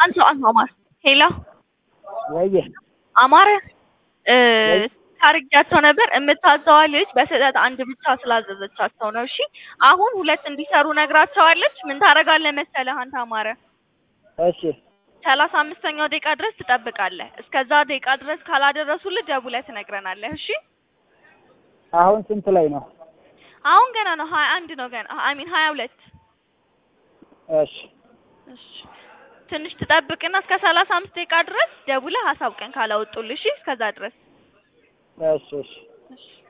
አንተ አማር ሄሎ ወይዬ አማረ እ ታርጊያቸው ነበር የምታዘዋ ልጅ በስህተት አንድ ብቻ ስላዘዘቻቸው ነው። እሺ አሁን ሁለት እንዲሰሩ ነግራቸዋለች። ምን ታደርጋለህ መሰለህ አንተ አማረ እሺ ሰላሳ አምስተኛው ደቂቃ ድረስ ትጠብቃለህ። እስከዛ ደቂቃ ድረስ ካላደረሱልህ ደውለህ ትነግረናለህ። እሺ አሁን ስንት ላይ ነው? አሁን ገና ነው ሀያ አንድ ነው ገና አይ ሚን ሀያ ሁለት እሺ እሺ ትንሽ ትጠብቅና እስከ ሰላሳ አምስት ደቂቃ ድረስ ደውለህ አሳውቀን ካላወጡልህ። እሺ እስከዛ ድረስ እሺ እሺ እሺ